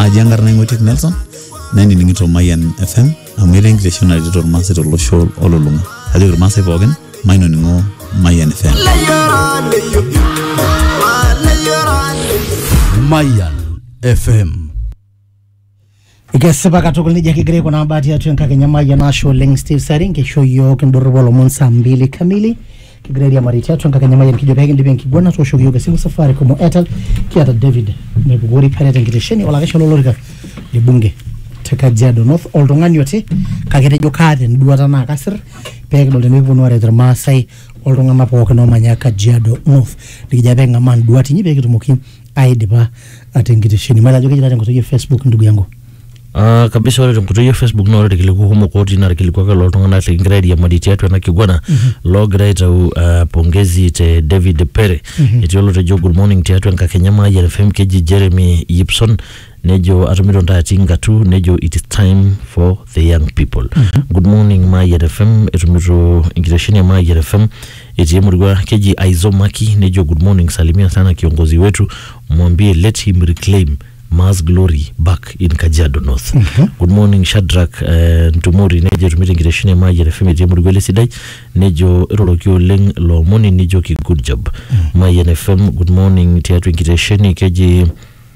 aji enkarna ing'otiek nelson nainining'ito mayian fm amu etaa enkitesheni naretito irmaasai tolosho olulung'a kajoki irmaasai pookin mainoning'o mayian fm Mayan FM. ikesipa katukul nejia kigira aikunaa bahati yetu enkakenya mayian ashe oleng steve sari nkisho yiok indorropu olomon saa mbili kamili kigira airiamari tiatua enkakenya mayian kijo peekindip enkiguana tooshoki yiok esimu safaricom o airtel kiata david mepukori peret enkitesheni olakesha lolorika le bunge te kajiado north oltung'ani oti kake tejo kaata enduata naa kasir peekidol tenekiponu aret irmaasai oltung'anak pookin oomanya kajiado north nikijo peeking'amaa nduat inyi peekitumoki aidipa tenkitesheni mayiolo ajo kejita tenkoitoi e facebook ndugu yangu Uh, kabisa ore tenkoitoi e facebook naa ore irkiliku kumok otii naa irkiliku ake loltung'anak likingira airiamari tiatua ena kiguana loogira aitau uh, pongezi te david pere etii olotejo good morning tiatua enkakenya mayian fm keji jeremy yipson nejo atumito ntaati ngatu nejo it is time for the young people good morning mayian fm etumito enkitesheni ya mayian fm etii emurua keji aizomaki nejo good morning salimia sana kiongozi wetu mwambie let him reclaim Mars Glory back in Kajiado North. Good morning Shadrack uh, Ntumori nejo etumito enkitesheni ya Mayian FM etii emurua ele sidai nejo iroroki oleng loomoni nijoki good job. Mayian FM good morning tiatua enkitesheni keji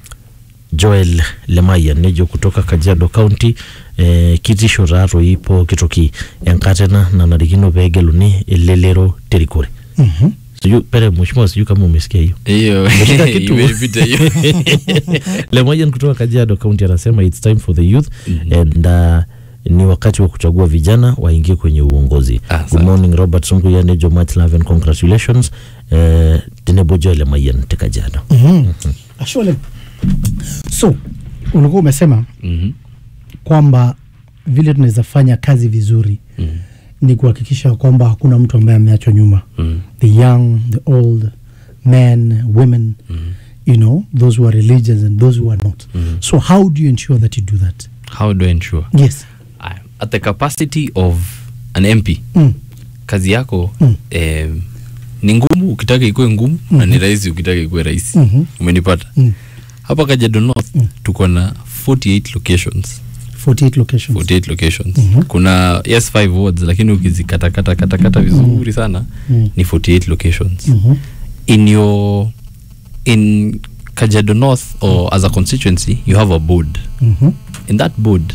Joel Lemayian nejo kutoka Kajiado County eh, kitisho taatoi pooki toki enkata ena nanarikino peegeluni elelero terikore. Mhm. Sijui pere mheshimiwa sijui kama umesikia hiyo. hiyo Umeshika kitu. imepita hiyo Lemayian kutoka Kajiado County anasema it's time for the youth and uh, ni wakati wa kuchagua vijana waingie kwenye uongozi. Asante. Good morning Robert Sunguya nejo much love and congratulations eh, tenebo Joel Lemayian te Kajiado. Mhm. Ashe oleng so ulikuwa umesema Mhm. kwamba vile tunaweza fanya kazi vizuri Mhm. ni kuhakikisha kwamba hakuna mtu ambaye ameachwa nyuma Mhm. the young the old men women you know those who are religious and those who are not so how do you ensure that you do that how do I ensure yes I- at the capacity of an MP mm. kazi yako Mm. eh, ni ngumu ukitaka ikuwe ngumu na ni rahisi ukitaka ikuwe rahisi Mhm. umenipata Mm. hapa Kajiado North tuko na 48 locations 48 locations 48 locations kuna yes 5 wards lakini ukizikatakata katakata vizuri sana Mm. ni 48 locations Mhm. in your in Kajiado North or as a constituency you have a board Mhm. in that board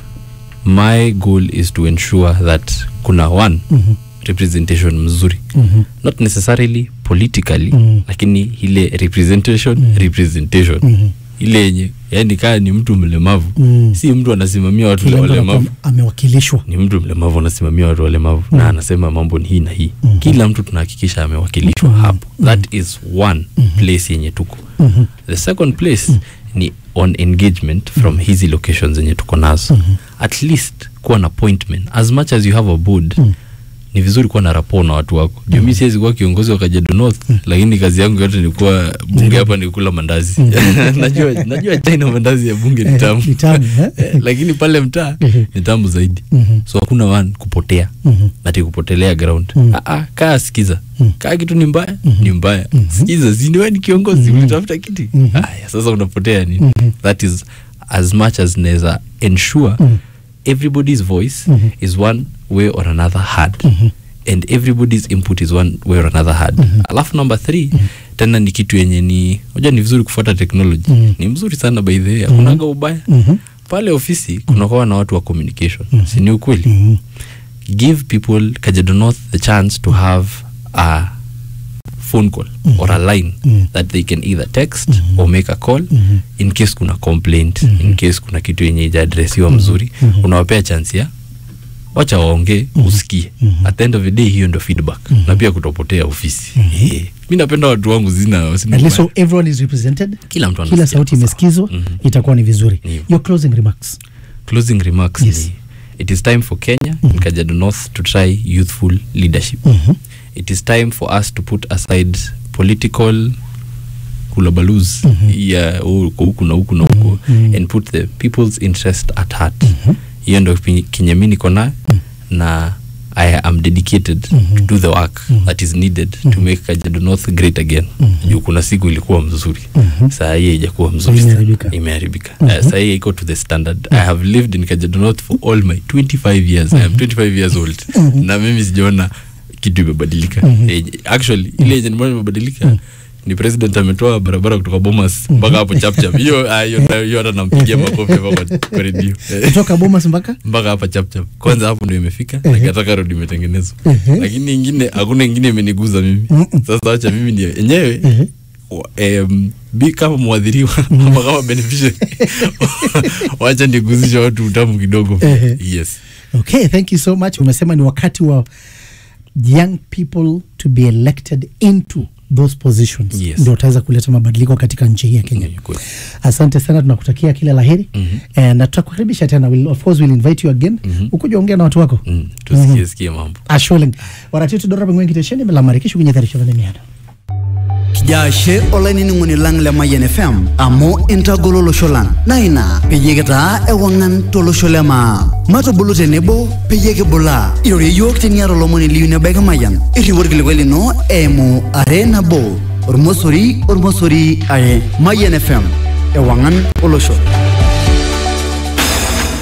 my goal is to ensure that kuna one Mhm. representation mzuri Mhm. not necessarily politically Mhm. lakini ile representation representation Mhm. ile yenye yani kaa ni mtu mlemavu Mm. si mtu anasimamia watu Kila mtu walemavu anakuwa amewakilishwa ni mtu mlemavu anasimamia watu walemavu na anasema mambo ni hii na hii Mhm. kila mtu tunahakikisha amewakilishwa Mhm. hapo that is one place yenye tuko Mhm. the second place ni on engagement from hizi locations zenye tuko nazo at least kuwa na appointment as much as you have a board ni vizuri kuwa na rapport na watu wako juu mi siwezi kuwa kiongozi wa Kajiado North lakini kazi yangu yote ni kuwa bunge hapa ni kula mandazi najua najua China mandazi ya bunge ni tamu Ni tamu, eh? Eh, lakini pale mtaa Mhm. ni tamu zaidi Mhm. so hakuna one kupotea Mhm. ati kupotelea ground Mhm. ah, ah, kaa sikiza Mhm. kaa kitu ni mbaya ni mbaya sikiza siniwe ni kiongozi ulitafuta kiti Mhm. aya sasa unapotea nini Mhm. that is as much as naweza ensure Mhm. everybody's voice Mhm. is one way or another heard Mhm. and everybody's input is one way or another heard alafu number three tena ni kitu yenye ni moja ni vizuri kufuata technology Mhm. ni mzuri sana by the way hakunaga ubaya Mhm. pale ofisi kunakuwa na watu wa communication si ni ukweli Mhm. give people Kajiado North the chance to have a phone call or a line Mhm. that they can either text or make a call Mhm. in case kuna complaint in case kuna kitu yenye ijaadresiwa mzuri unawapea chance ya wacha waongee usikie at the end of the day hiyo ndo feedback na pia kutopotea ofisi Eh, mi napenda watu wangu zina sina At least ubaya. so everyone is represented Kila mtu kila anasikia sauti kwa sawa. imesikizwa Mhm. itakuwa ni vizuri Ndio. your closing remarks closing remarks Yes. ni it is time for Kenya and Kajiado North to try youthful leadership. Mhm. It is time for us to put aside political kulabalus ya huku huku na huku na huku and put the people's interest at heart. Hiyo ndo pi- kenye mi niko nayo na I am dedicated to do the work that is needed to make Kajiado North great again. Juu kuna siku ilikuwa mzuri. Saa hii haijakuwa mzuri. sana. Imeharibika. Imeharibika. Uh, saa hii iko to the standard. I have lived in Kajiado North for all my 25 years. I am 25 years old. Na mimi sijaona kitu imebadilika. Eh, Actually ile yenye nimeona imebadilika ni president ametoa barabara kutoka Bomas mpaka hapo chapchap. Hiyo ah, hiyo hiyo hata nampigia makofi hapa kwa- kwa redio. Eh kutoka bomas mpaka mpaka hapa chapchap kwanza hapo ndio imefika na Gataka road imetengenezwa lakini ingine hakuna ingine imeniguza mimi sasa acha mimi ndio enyewe wa- em, bi kama mwadhiriwa ama kama beneficiary wacha niguzisha watu utamu kidogo Ehe. yes okay thank you so much umesema ni wakati wa young people to be elected into those positions Yes. ndio utaweza kuleta mabadiliko katika nchi hii ya kenya Ni kweli. asante sana tunakutakia kila laheri mm-hmm. na tutakukaribisha tena we'll, of course we'll invite you again mm-hmm. ukuja ongea na watu wako Mm, tusikie sikie mambo asholeng warati tudorapa ngwen kitesheni melamarikishu kunyetarishorane miada kijaashe olainining'oni lang le mayian fm amu intagolo olosho lang naa ina peyie kitaa ewang'an tolosho le maa matubulu tenebo peyie kibulaa irorie yiok teniata olomoni liyu nebaiki mayian irriu orkilikwai lino eimu are nabo ormosori ormosori are mayian fm ewang'an olosho